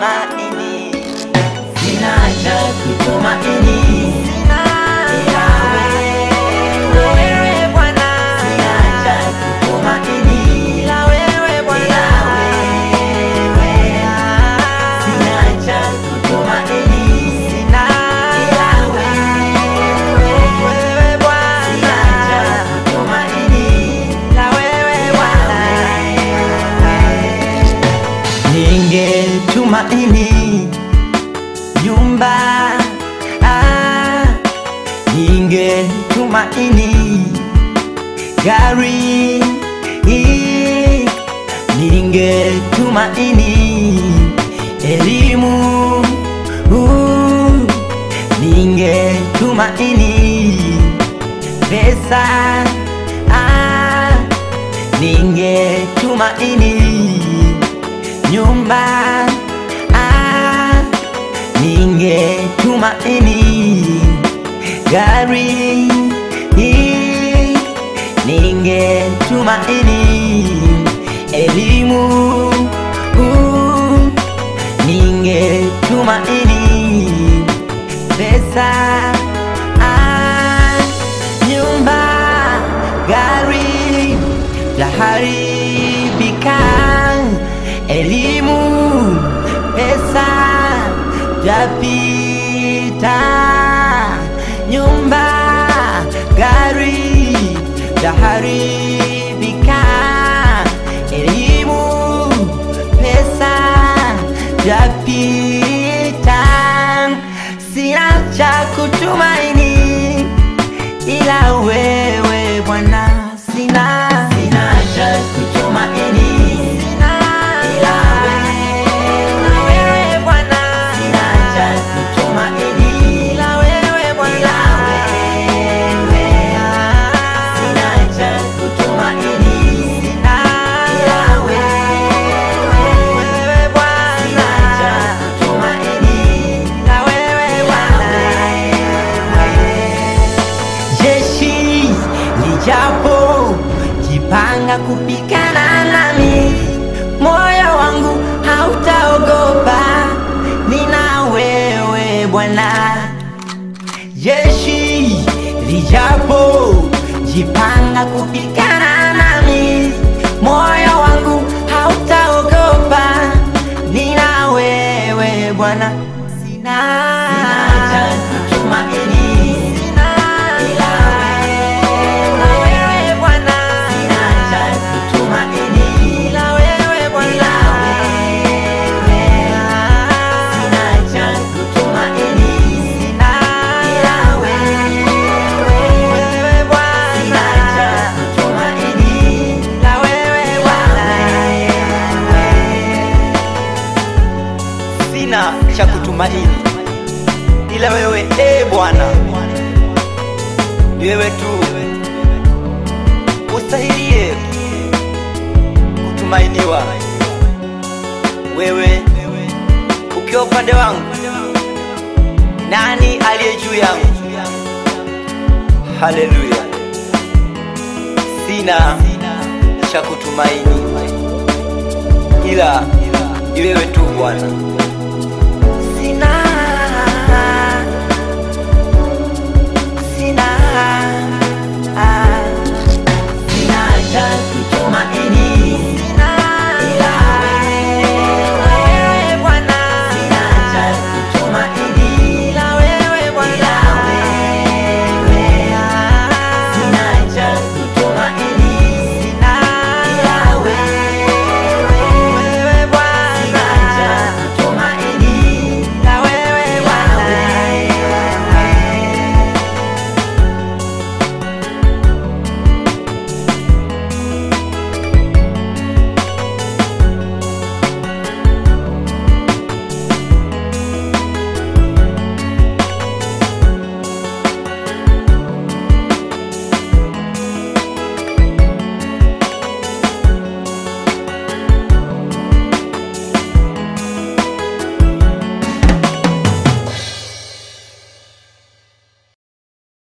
kutumaini, sina cha kutumaini, ila wewe Bwana, sina cha kutumaini, ila wewe Bwana, sina cha kutumaini, sina ila wewe Bwana, sina cha kutumaini, ila wewe Bwana ningetumaini nyumba ah, ningetumaini gari hii, ningetumaini elimu uh, ningetumaini pesa ah, ningetumaini nyumba ah, ningetumaini gari hii, ningetumaini elimu uh, ningetumaini pesa ah, nyumba gari laharibika elimu pesa tapita nyumba gari taharibika elimu pesa tapita sina cha kutumaini ila wewe Bwana sina sina cha kutumaini ila wewe Bwana sina cha kutumaini ila wewe Bwana sina cha kutumaini sina ila wewe Bwana sina cha kutumaini ila wewe Bwana jeshi lijapo jipanga kupigana nami, moyo wangu hautaogopa, nina wewe Bwana. Jeshi lijapo jipanga kupigana nami, moyo wangu hautaogopa, nina wewe Bwana. Sina cha kutumaini ila wewe Bwana, sina cha kutumaini ila wewe Bwana, sina cha kutumaini sina ila wewe Bwana, sina cha kutumaini ila wewe Bwana, sina cha kutumaini ila wewe e Bwana, ni wewe tu ustahilie kutumainiwa. Wewe ukiwa upande wangu, nani aliye juu yangu? Haleluya! Sina cha kutumaini ila ni wewe tu Bwana.